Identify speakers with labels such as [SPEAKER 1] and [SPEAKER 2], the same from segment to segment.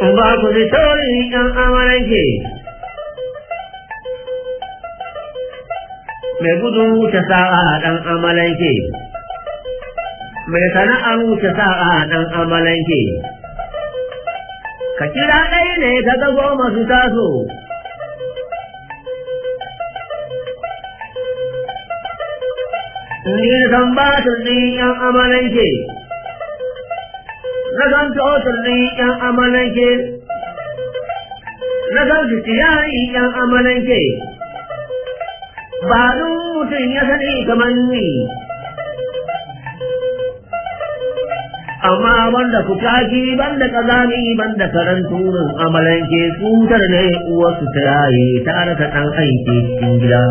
[SPEAKER 1] in ba ku ji tauri ɗan amalanke mai gudun wuce sa'a ɗan amalanke mai sana'ar wuce sa'a ɗan amalanke ka kira ɗaya ne ka ga goma su taso ni san ba ɗin ‘yan amalanke na san totul ɗin ‘yan amalanke na san fitiyari ‘yan amalanke ba dun mutum ya sani kamar ni amma banda kukaki banda kazami banda karan turin amalanke tsutar ne uwarsu ta yaye ta raka ɗan aiki cikin gida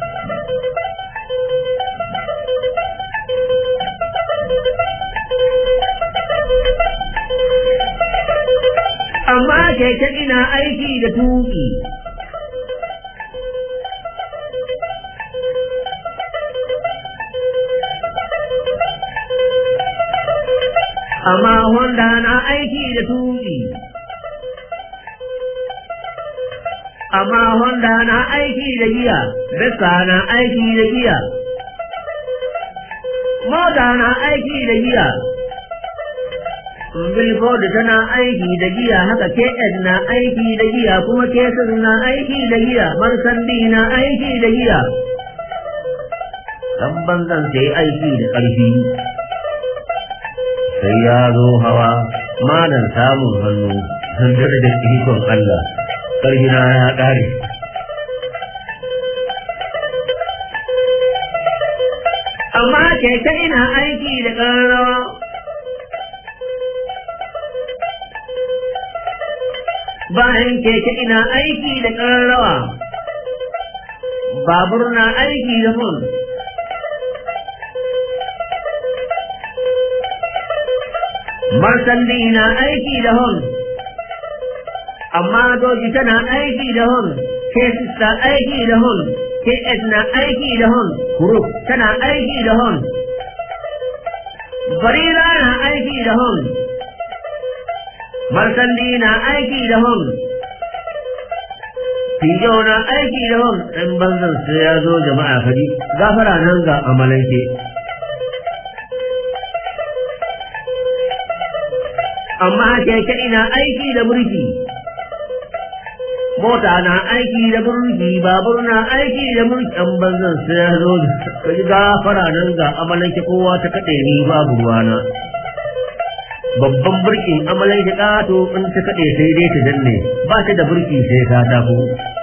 [SPEAKER 1] amma keke ina aiki da tuki amma Honda na aiki da tuki amma Honda na aiki da giya Vespa na aiki da giya mota na aiki da giya Billboard tana aiki da giya haka KS na aiki da giya kuma Kesir na aiki da giya Marsandi na aiki da giya dan banzan sai aiki da ƙarfi sai ya zo hawa malan samun hannu handar da ikon Allah ƙarfina ya ƙare amma keke ina aiki da ƙararrawa bayan keke ina aiki da ƙararrawa babur na aiki da mun Marsandi na aiki da hon, amma doji tana aiki da hon, kesis na aiki da hon, KS na aiki da hon, kuruk tana aiki da hon, barira na aiki da hon, marsandi na aiki da hon, Fijo na aiki da hon, ɗan banzan sai ya zo jama'a fadi, gafara nan ga amalanke. amma keke ina aiki da burki mota na aiki da burki babur na aiki da burki an banzan sai ya zo ka ji gafara nan ga amalanke kowa ta kaɗe ni babu ruwana babban burkin amalanke ƙato in ta kaɗe sai dai ta danne ba ta da burki sai ka tafi